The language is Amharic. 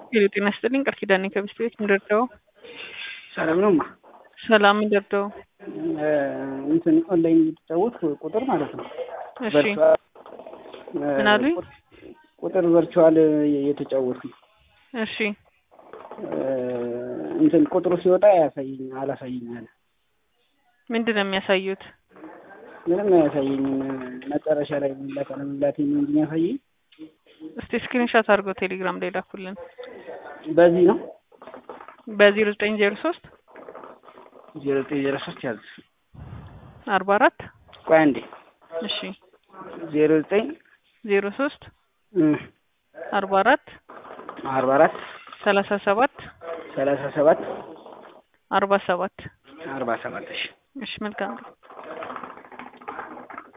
ሄሎ ጤና ይስጥልኝ ቃል ኪዳኔ ከሚስት ቤት ምንደርደው ሰላም ነው ማ ሰላም ምንደርደው እንትን ኦንላይን የተጫወት ቁጥር ማለት ነው። እሺ ቨርቹዋል ምን አሉኝ? ቁጥር ቨርቹዋል የተጫወት ነው። እሺ እንትን ቁጥሩ ሲወጣ አያሳየኝ አላሳየኝ አለ። ምንድን ነው የሚያሳዩት? ምንም አያሳየኝም። መጨረሻ ላይ ሚላክ አለመላክ ነው እንጂ የሚያሳየኝ እስቲ ስክሪንሻት አድርገው ቴሌግራም ላይ ላኩልን። በዚህ ነው በዜሮ ዘጠኝ ዜሮ ሶስት ዜሮ ዘጠኝ ዜሮ ሶስት ያዝ አርባ አራት ቆይ አንዴ እሺ ዜሮ ዘጠኝ ዜሮ ሶስት አርባ አራት አርባ አራት ሰላሳ ሰባት ሰላሳ ሰባት አርባ ሰባት አርባ ሰባት እሺ እሺ መልካም